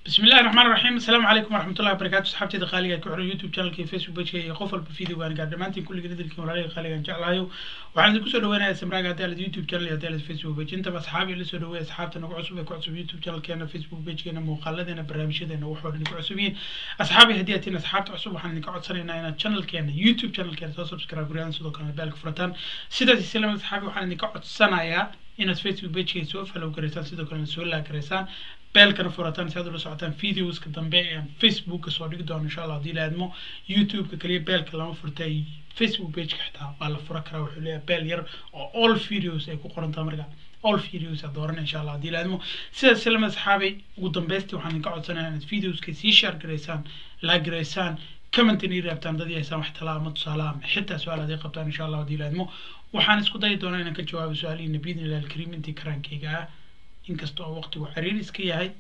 بسم الله الرحمن الرحيم السلام عليكم ورحمة الله وبركاته صحابتي دقالي ku xiran youtube channelkii facebook pageka iyo qof walba video gaan gaar dhammaantiin kulliga dadalkiin walaalihii qaaligaan jeclahayo waxaan idinku soo dhaweynayaa samraaga haddii alad youtube channel iyo haddii alad facebook page intaba asxaabi la soo dhaweeya asxaabta nagu cusub ee ku cusub youtube channelkeena facebook pagekeena muuqaaladeena barnaamijyadeena waxoo dhan ku cusub yihiin asxaabi haddii aad tihiin asxaabta cusub waxaan idinka codsanaynaa inaad channelkeena youtube channelkeena soo subscribe gariyaan sidoo kalena beelka furataan sidaas islam asxaabi waxaan idinka codsanayaa inaad facebook pagekay soo follow garaysaan sidoo kalena soo laag garaysaan beelkana furataan si aad ula socotaan videoska dambe ee facebooka soo dhigi doono insha allah haddii la aadmo youtubeka kaliya beelka lama furtay facebook pageka xitaa waa la fura karaa wuxuu leeyahay beel yar oo all videos ay ku qorantaa marka all videos aad dooran insha allah haddii la aadmo sidaas silama asxaabay ugu dambeystii waxaan idinka codsanayaa inaad videoska sii share garaysaan laag garaysaan commentin ii raabtaan dad yahaysaan wax talaa ama tusaale ama xitaa su-aal aad ii qabtaan insha allah haddii la aadmo waxaan isku dayi doonaa inaan ka jawaabo su-aalihiina biidni illahi alkariim intii karaankayga ah inkasta oo waqtigu xiriir iska yahay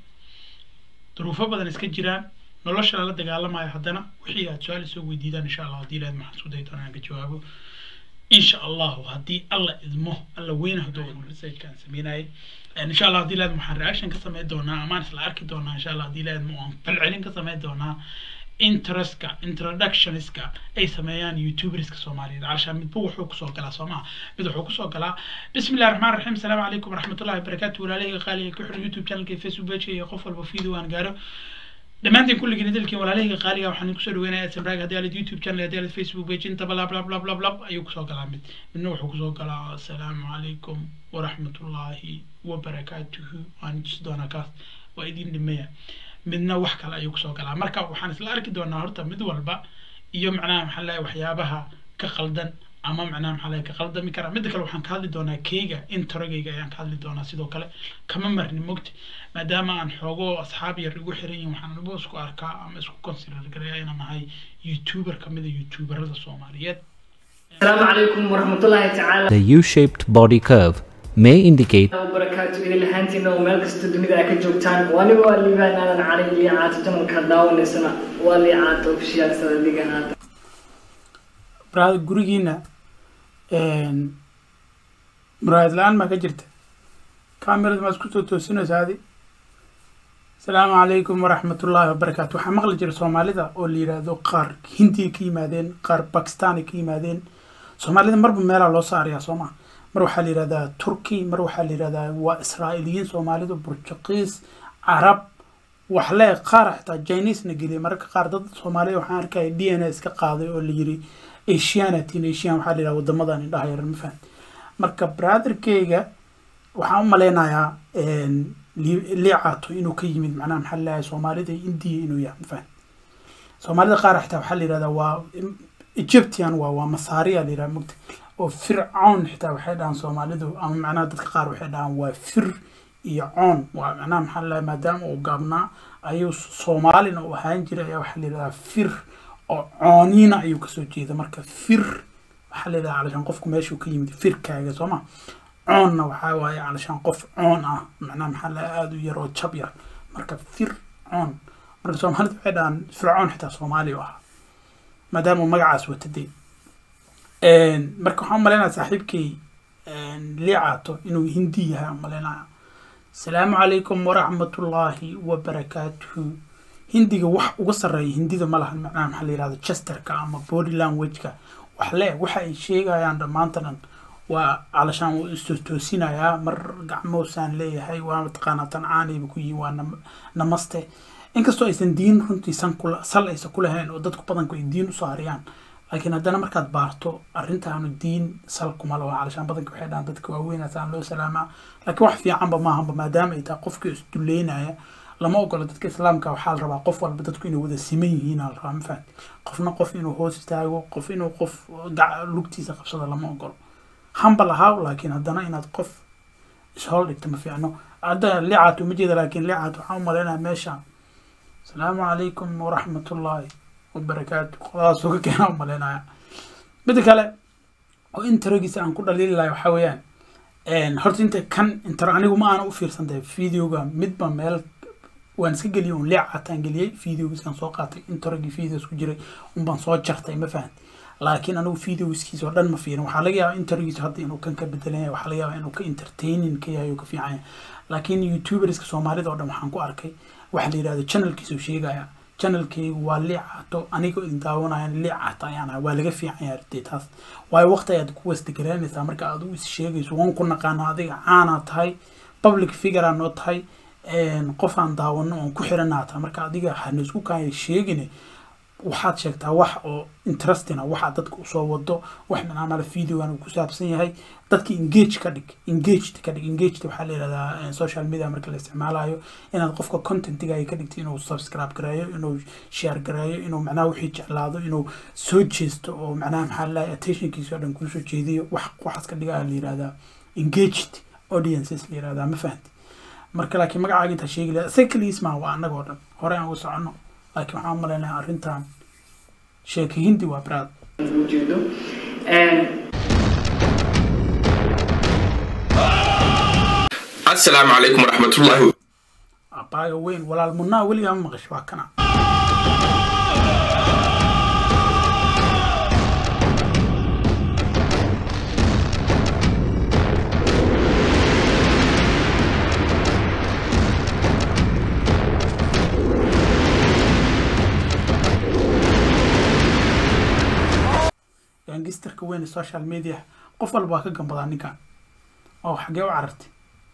duruufo badan iska jiraan nolosha lala dagaalamayo haddana wixii aad su-aal isoo weydiidaan insha allah haddii ilaad maxaan isku dayi doonaa inaan ka jawaabo insha allahu haddii alla idmo alla weyne hadduu researchkaan sameynayay insha allah haddii ilaad waxaan reaction ka sameyn doonaa amaan isla arki doonaa insha allah haddii ilaad aan falcelin ka sameyn doonaa interestka introductionska ay sameeyaan youtuberska soomaaliyeed calashaan midba wuxuu kusoo galaa soo maha mid wuxuu kusoo galaa bismi illahi raxmaan raxiim asalaamu calaykum waraxmatullahi wabarakaatu walaalahayga qaaliga ku xiran youtube channelka facebook page iyo qof walba video aan gaaro dhammaantiin kulligiina dalkiin walaalahayga qaaliga waxaan kusoo dhaweynayaa samraag haddii alid youtube channel haddii alid facebook page intaba lab lab lab lab lab ayuu kusoo galaa mid midna wuxuu kusoo galaa asalaamu calaykum waraxmatullahi wabarakaatuhu waan tusi doonaa kaas waa idin dhimaya midna wax kale ayuu kusoo galaa marka waxaan isla arki doonaa horta mid walba iyo macnaha maxaa lahay waxyaabaha ka qaldan ama macnaha maxaa lahay ka qaldami kara midda kale waxaan ka hadli doonaa keyga intorogeyga ayaan ka hadli doonaa sidoo kale kama marni mogti maadaama aan xoogo asxaab yar igu xiran yihin waxaan uba isku arkaa ama isku consider garaya inaan ahay youtuber kamid a youtuberada soomaaliyeed السلام عليكم ورحمة الله تعالى The U-shaped body curve may indicate وبركاته إلى لهانتنا ومال كست الدنيا أكيد جوكتان وأنا واللي بان أنا علي اللي عاد جنون كداون السنة واللي عاد وفشيال سنة اللي جانا brada gurigiina muraayad la-aan maa ka jirta camerada maa isku soo toosinaysa adi asalaamu calaykum waraxmatullaahi wabarakaatu waxaa maqli jira soomaalida oo la yidhaahdo qaar hindiya ka yimaadeen qaar bakistani ka yimaadeen soomaalida marba meelaa loo saarayaa soo maa mar waxaa la yidhahdaa turki mar waxaa la yidhahdaa waa israa'iiliyiin soomaalidu burtuqiis carab waxle qaar xitaa chinesna geliyay mararka qaar dad soomaaliya waxaan arkaya d n a iska qaaday oo la yiri asianatin asian waxaa la yidhaha wadamadan indhaha yaran ma fahamti marka brotherkeyga waxaan u maleynayaa liicaato inuu ka yimid macnaha maxaa laleeyahay soomaalida indiya inuu yahay ma fahamti soomaalida qaar xitaa waxaa la yidhahdaa waa egyptian waa waa masaariya la yidhaha mugta oo fircoon xitaa waxay dhahaan soomaalidu ama macnaha dadka qaar waxay dhahaan waa fir iyo coon waa macnaha maxaa laleeyahay maadaama uu gaabnaa ayuu soomaalina uu ahaan jiray ayaa waxaa la yidhahdaa fir oo cooniina ayuu kasoo jeeda marka fir waxaa la yidhaha calashaan qofku meeshuu ka yimid firkaaga soo ma coonna waxaa waaye calashaan qof coon ah macnaha maxaa la aada u yar oo jab yar marka fir coon marka soomaalida waxay dhahaan fircoon xitaa soomaali u ahaa maadaama uu magacaas watadee marka waxaan umaleynaya saaxiibkay liicaato inuu hindi yahay umaleynaya asalaamu calaykum waraxmatullaahi wabarakaatuhu hindiga wax uga sarreeya hindida ma lahan macnaha maxaa la yihahda chesterka ama body languageka wax le waxa ay sheegayaan dhammaanta dhan waa calashaan wuu istoosinayaa mar gacmoosaan leeyahay waa mataqaanaa tancaanayba ku yihin waa namaste inkastoo aysan diin runtii san kula sal aysan ku lahayn oo dadku badanku ay diin usoo hariyaan laakiin haddana markaad baarto arrintaanu diin sal kuma laho calashaan badanka waxay dhahaan dadka waaweynasaan loo salaamaa laakiin wax fiicanba maahanba maadaama ay tahay qofkii isduleynaya lama ogola dadka islaamka waxaa la rabaa qof walba dadku inay wada siman yihiin la rabaa ma fahamti qofna qof inuu hoos istaago qof inuu qof lugtiisa qabsado lama ogolo hambal ahaa laakiin haddana inaad qof ishool dhigto ma fiicno hadda licaat uma jeeda laakiin licaat waxaan u malaynaya meesha asalaamu calaykum waraxmatullaahi wabarakaatu qodadaasuu ka keena u malaynaya midda kale oo intaragiisa aan ku dhaliili lahay waxaa weeyaan horta inta kan intero anigu ma aana u fiirsantahay videoga midba meel waan iska geliyay un leecataan geliyey videogiisaan soo qaatay intorogii videos ku jiray unbaan soo jartay ma fahanti laakiin anigu videoskiisa oo dhan ma fiirin waxaa laga yaabaa interviewgiisa hadda inuu kan ka bedelan yahay waxaa laga yaabaa inuu ka entertaining ka yahay oo ka fiican yahay laakiin youtuberska soomaalida oo dhan waxaan ku arkay waxa la yidhahdo channelkiisu sheegaya channelkaygu waa liicaato anigoo idin daawanayan liicaato ayaan ahay waa laga fiican yahay dee taas waayo waqti ayaad ku wastagaraynaysaa marka aad u is sheegayso waan ku naqaana adiga caanaa tahay public figurea noo tahay qof aan daawano oon ku xiranaa tahay marka adiga hana isku kaaya sheegine waxaad sheegtaa wax oo interesting waxaa dadka usoo wado wax manaamala videogan uu ku saabsan yahay dadka engage ka dhig engaged ka dhig engaged waxaa la yihahdaa social media marka la isticmaalayo inaad qofka contentiga ka dhigto inuu subscribe gareeyo inuu share gareeyo inuu macnaha wixii jeclaado inuu soo jeesto oo macnaha maxaa lalahay attentionkiisa oo dhan kusoo jeediyo wax waxaas ka dhigaa la yihahdaa engaged audiences la yihahdaa ma fahanti marka laakiin magacaaga intaa sheegi lahaa isaga keligiis maa waa annagoo dhan hore aan ugu soconno laakiin waxaan u malaynayaa arrintan sheeka hindi waa baraad ujeedo asalaamu calaykum waraxmatullaahi abaaga weyn walaal munnaa weligaa ma maqasho waa kana gangisterka weyn ee social media qof walba waa ka gambadaa ninkan oo xagee u carartay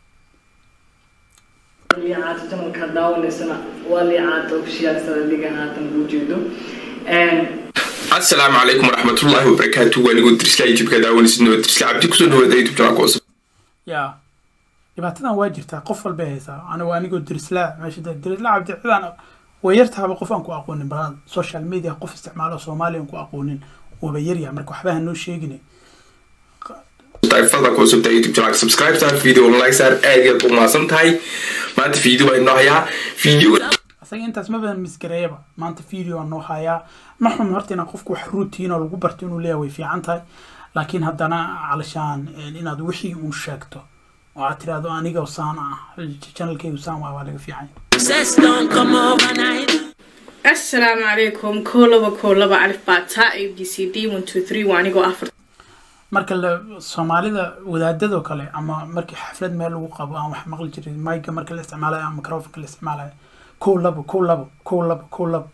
liicaata channelka daawanaysana waa liicaata official sida adiga haatan ku jeedo asalaamu calaykum waraxmatullaahi wabarakaatu waanigoo diriska youtubeka daawanaysid nabad diriska cabdi kusoo dhawaada youtube channelka cusub yaa dhibaatadan waa jirtaa qof walbay haysaa anigo anigoo dirislaa meesha de dirislaa cabdi cidaan way yartaaba qof aan ku aqoonin baraad social media qof isticmaalo soomaaliya aan ku aqoonin waba yaryaha marka waxba ha noo sheegine fadlan ku cusubta youtube channelka subscribe saar video like saar aad iyo aad u mahadsan tahay maanta video baa inoo hayaa video asaga intaas ma badan misgareeyaba maanta video aan noo hayaa ma xum horta inaan qofku wax routine oo lagu barto inuu leeyahay way fiican tahay laakiin haddana calashaan inaad wixii uun sheegto oo aad tiraahdo aniga saan ah channelkaygu saan waa waa laga fiican Success don't come overnight. asalaamu calaykum kow laba kow laba alif baataa a b c d one two three waa anigoo afar marka la soomaalida wadaadadoo kale ama markii xaflad meel lagu qabo aan wax maqli jirin mayga marka la isticmaalayo ama microfonka la isticmaalayo kow labo kow labo kow labo kow labo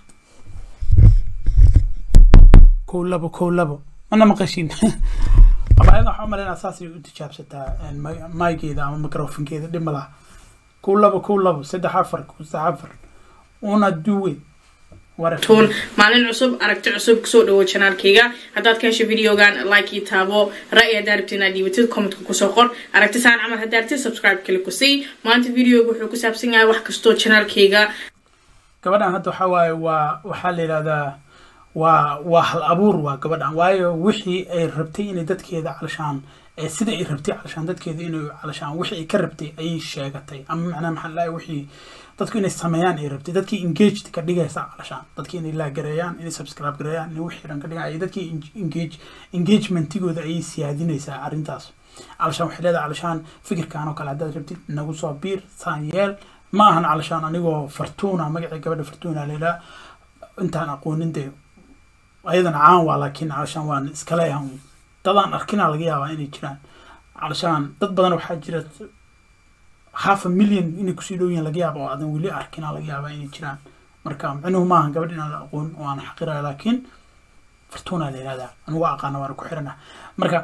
kow labo kow labo mana maqashin abaayada waxaa umalaynaa saasay u tijaabsataa maygeeda ama microfonkeeda dhib ma laha kow labo kow labo saddex afar saddex afar una duwe tuun maalin cusub aragti cusub kusoo dhawo janaalkayga haddaad ka hesho videogan like ii taabo ra'yi haddaa rabtid inaad dhiibatid commentka kusoo qor aragti saan camal haddaa rabtid subscribe kale ku sii maanta videoga wuxuu ku saabsan yahay wax kastoo janaalkayga gabadhan hadda waxaa waaye waa waxaa la yidhahdaa waa waa hal abuur waa gabadhan waayo wixii ay rabtay inay dadkeeda calashaan ee sida ay rabtay calashaan dadkeeda inay calashaan wixii ay ka rabtay ayay sheegatay ama macnaha maxaa la wixii dadku inay sameeyaan ay rabtay dadkii engaged ka dhigaysa calashaan dadkii inay laagareeyaan inay subscribe gareeyaan inay wixii dhan ka dhigaan ay dadkii engage engagementigooda ayay siyaadinaysaa arrintaas calashaan waxay leedahay calashaan fikirkan oo kale haddaad rabtid nagu soo biir saan yeel ma ahan calashaan anigoo fartuuna magacii gabadha fartuuna leedaa intaan aqoonin dee ayadana caan waa laakiin calashaan waan iskaleeyahan dadaan arkina laga yaabaa inay jiraan calashaan dad badan waxaa jira half a million inay kusii dhow yihiin laga yaaba oo aadan weli arkina laga yaabaa inay jiraan marka micnuhu maaha gabadh inaan la aqoon oo aan xaqiraya laakiin fartuuna la yihahdaa anugu aqaana waana ku xirana marka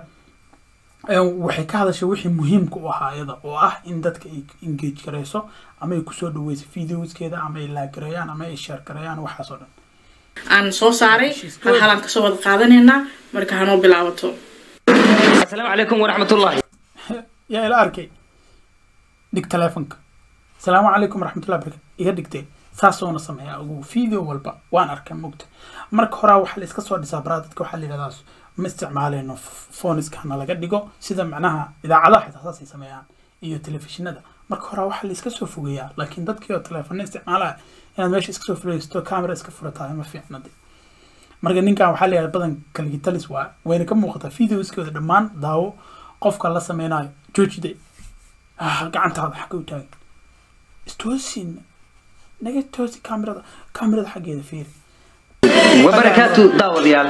waxay ka hadashay wixii muhiimka u ahaa iyada oo ah in dadka ay engage garayso ama ay kusoo dhaweyso videoskeeda ama ay laagareeyaan ama ay share gareeyaan waxaas oo dhan aan soo saaray hal halaan kasoo wada qaadanaynaa marka hanoo bilaabato السلام عليكم ورحمة الله yaa ila arkay dhig telefonka asalaamu calaykum waraxmatullahi barakatu iga dhigtee saasoona sameeyaa ugu video walba waan arkay mugta marka horaa waxaa la iska soo dhisaa baraa dadka waxaa la yidhahdaa ma isticmaaleyno phoniskana laga dhigo sida macnaha idaacadaha xitaa saasay sameeyaan iyo telefishinada marka horaa waxaa la iska soo fogeeyaa laakiin dadkii oo teleefona isticmaalaya inaad meesha iska soo fogeysto camera iska furatahay ma fiicna de marka ninkan waxaa la yidhahda badan kalgitalis waa wayna ka muuqataa videoskooda dhammaan daawo qofka la sameynayo joojide gacantaada xagga u taagan istoosin naga toosi kamerada kamerada xaggeeda fiiri وبركاته داود يال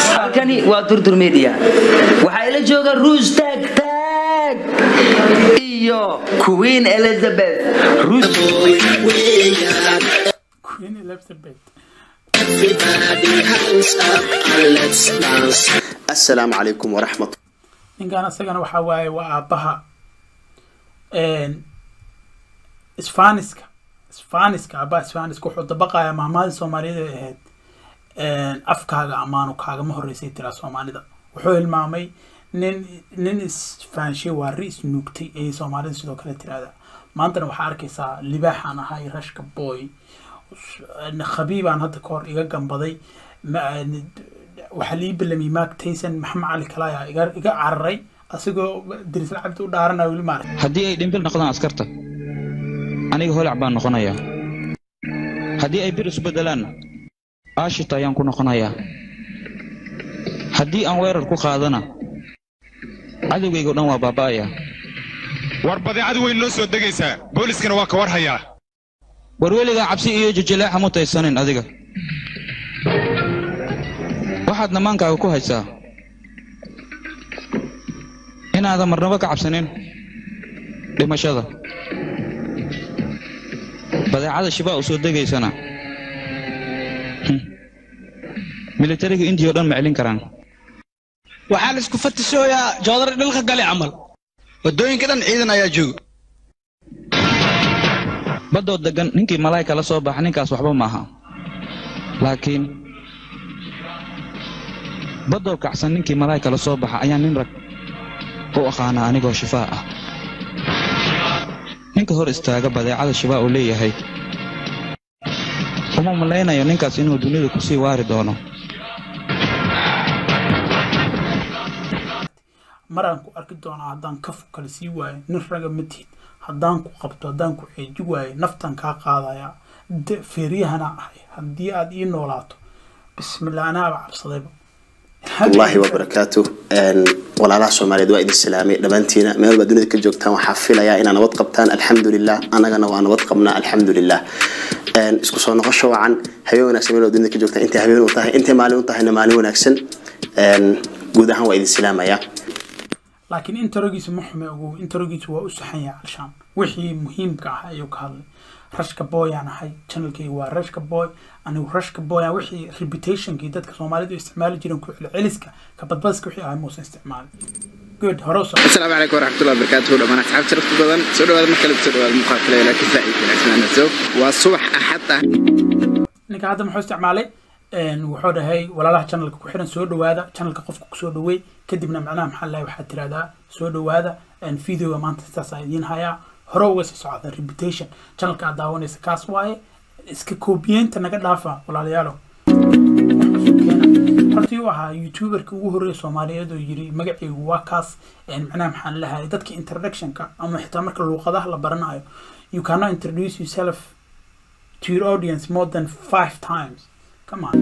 halkani waa durdur media waxaa ila jooga ruus taag taag iyo queen elizabeth Rus- queen elizabeth asalaamu calaykum waraxmat ninkan isagana waxaa waaye waa aabbaha isfaaniska isfaaniska aabbaha isfaaniska wuxuu dabaqayaa mahmaadii soomaaliyeed ay ahayd afkaaga amaanu kaagama horreysay tiraa soomaalida wuxuu hilmaamay nin nin isfaanshay waa ri isnuugtay ayay soomaalida sidoo kale tirahdaa maantana waxaa arkaysaa libaaxaan ahay rashka boy khabiibaan hadda ka hor iga gambaday ma- waxaa lii belamiyay mark tayson maxamed cali kalaya iga iga cararay asigoo dirisla cabdi u dhaaranaya weli maarag haddii ay dhimbil noqdaan askarta aniga holac baan noqonayaa haddii ay bir isu beddelaanna aashita ayaan ku noqonayaa haddii aan weerar ku qaadana cadowgayga o dhan waa baaba'ayaa war badeecad weyn noo soo degaysaa booliskana waa ka war hayaa war weligaa cabsi iyo jijilaaxa mutaysanin adiga waxaad namaankaaga ku haysaa inaadan marnabo ka cabsanin dhimashada badeecada shibaa u soo degaysana Hmm. militariga indiya oo dhan ma celin karaan waxaa la isku fatishooyaa joodar dhilka gale camal waddooyinka dhan ciidan ayaa jooga baddoo deggan ninkii malaa'ika la soo baxa ninkaas waxba maaha laakiin baddoo kacsan ninkii malaa'ika la soo baxa ayaa nin rag u aqaanaa anigoo shifaa ah ninka hor istaaga badeecada shibaa uu leeyahay uma malaynayo ninkaas inuu dunida ku sii waari doono maraan ku arki doonaa haddaan kafu kale sii waayo nin raga ma tihid haddaan ku qabto haddaan ku ceeji waayo naftan kaa qaadaya de- feeryahana ahay haddii aad ii noolaato bismillah anaaba cabsadayba wallaahi wabarakaatu Een, walaalaha soomaaliyeed waa idin salaamay dhammaantiina meel walba dunida ka joogtaan waxaa filayaa inaa nabad qabtaan alxamdulilah annagana waa nabad qabnaa alxamdulilah Een, isku soo noqosho wacan habeen wanaagsan meel walba dunida ka joogtaan intay habeen u tahay intay maalin u tahayna maalin wanaagsan Een, guud ahaan waa idin salaamayaa laakiin interogiisa ma xume ogow interogiisa waa u saxan yahay alshaan wixii muhiimka ah ayuu ka hadlay rashka boy aan ahay channelkayga waa rashka boy anigu rashka boy aan wixii reputationkii dadka soomaalidu isticmaali jireen ku celceliska ka badbadiska wixii ahay muusan isticmaalin good hore u soco asalaamu calaykum waraxmatullahi wabarakaatuhu dhammaan asxaabta sharafta badan soo dhawaada mar kale soo dhawaada muuqaal kale laakiin faa'iid wanaagsan soo waa subax axad ah ninka hadda muxuu isticmaalay een, wuxuu dhahay walaalaha channelka ku xiran soo dhawaada channelka qofka kusoo dhaweey kadibna macnaha maxaa lahay waxaad tirahdaa soo dhawaada een, videoga maanta sidaas idiin hayaa hore uga sii socda reputation channelka aad daawanaysa kaas waaye iska koobiyeenta naga dhaafa walaalayaalo hortii u ahaa youtuberka ugu horreeya soomaaliyeed oo yiri magacaygu waa kaas een, macnaha maxaan lahay dadka introductionka ama xitaa marka luuqadaha la baranayo you cannot introduce yourself to your audience more than five times. Come on.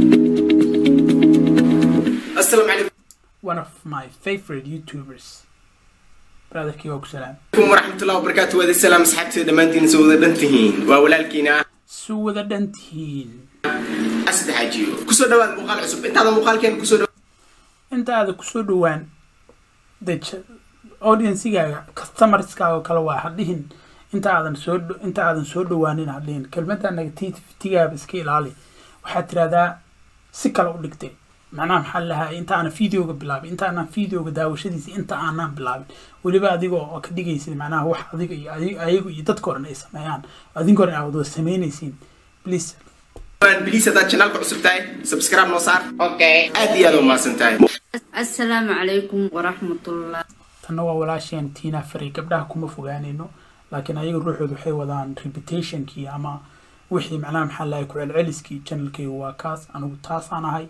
asalaamu calaykum One of my favorite YouTubers. Brother Kiyok Salam. waraxmatullahi wabarakaatu waadi salaam asxaabteeda dhammaantiin soo wada dhan tihiin waa walaalkiina Suu wada dhantihiin. asad xaajiyo kusoo dhawaada muuqaal cusub intaada muuqaalkeena kusoo dhawaada Inta aad kusoo dhawaan the audience-gaaga customerskaaga kale waa hadhihin inta aadan soo dho- inta aadan soo dhawaanin hadhihin kelmadda negativity-gaaba iska ilaali waxaad tirahdaa si kale u dhigtay macnaha maxaa lahaa inta aanan videoga bilaabin inta aanan videoga daawashadiisa inta aanan bilaabin weliba adiga oo ka dhigaysid macnaha wax adiga iyo adi- ayagu iyo dadka oran ay sameeyaan adinka oran aad wada samaynaysiin please biliis haddaad janaalka cusub tahay subscribe noo saar okay aad iyo aad u mahadsan tahay asalaamu calaykum waraxmatullah tanna waa walaasheen tiina faray gabdhaha kuma fogaanayno laakiin ayaga ruuxooda waxay wadaan reputationkii ama wixii macnaha maxaa lahay ku celceliskii channelkayga waa kaas anigu taasaan ahay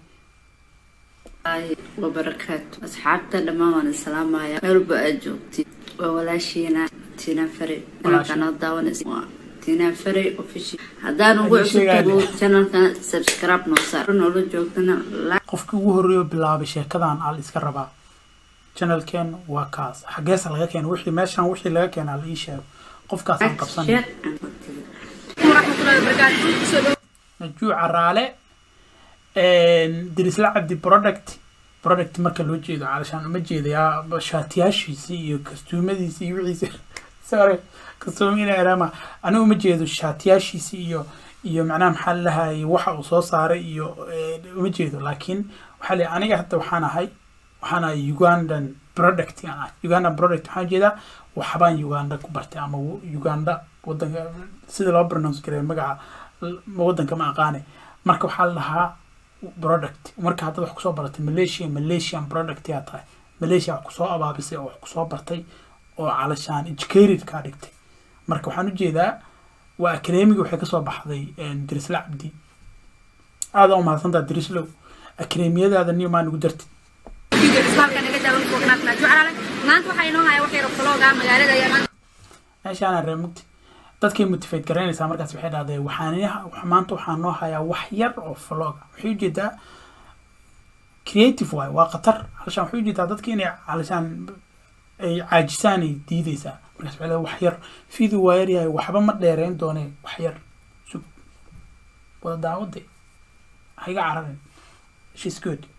wabarakaatu asxaabta dhammaan waan islaamaya meel walba aad joogtid waa walaashiina tina fare channelkana daawanaysa waa tina fare official haddaan ugu Waxay sheegaan- cusubtahay channelkan subscribe noo saar noola joogtana like qofkii ugu horreeyo bilaabay sheekadan al iska rabaa channelkeen waa kaas xageesa laga keena wixii meeshan wixii laga keenaa la ii sheego qofkaasaan qabsanay share and najuu caraale dirisla cabdi product product marka loo jeedo calashaan uma jeedayaa shaatiyaashiisii iyo kastuumadiisii iyo wixiisi sorry kasoomiina erama anigu uma jeedo shaatiyaashiisi iyo iyo macnaha maxaa lalahay waxa uu soo saaray iyo uma jeedo laakiin waxaa le aniga hadda waxaan ahay waxaan ahay ugandan product aan ahay ugandan product waxaan jeedaa waxbaan uganda ku bartay ama uganda wadanka sida loo pronounce gareeyo magaca wadanka ma aqaane marka waxaa la dhahaa product marka haddaad wax kusoo baratay malaysia malaysian product yaa tahay malaysia wax kusoo abaabisay oo wax kusoo bartay oo calashaan educated kaa dhigtay marka waxaan ujeedaa waa academiga waxay kasoo baxday dirisla cabdi aada u mahadsantaa dirislow academiyadaada niyo maa nugu dartid meeshaana ree mugti dadkay motivate garaynaysaa markaas waxay dhahdeen waxaan maanta waxaa noo hayaa wax yar oo vloga waxay ujeedaa creative waay waa khatar halashaan waxay ujeedaa dadki inay halashaan ay caajisaan ay diideysaa markaas waxay wax yar video waa yar yahay waxba ma dheereyn doonee wax yar sug wada daawade ha iga cararin shes good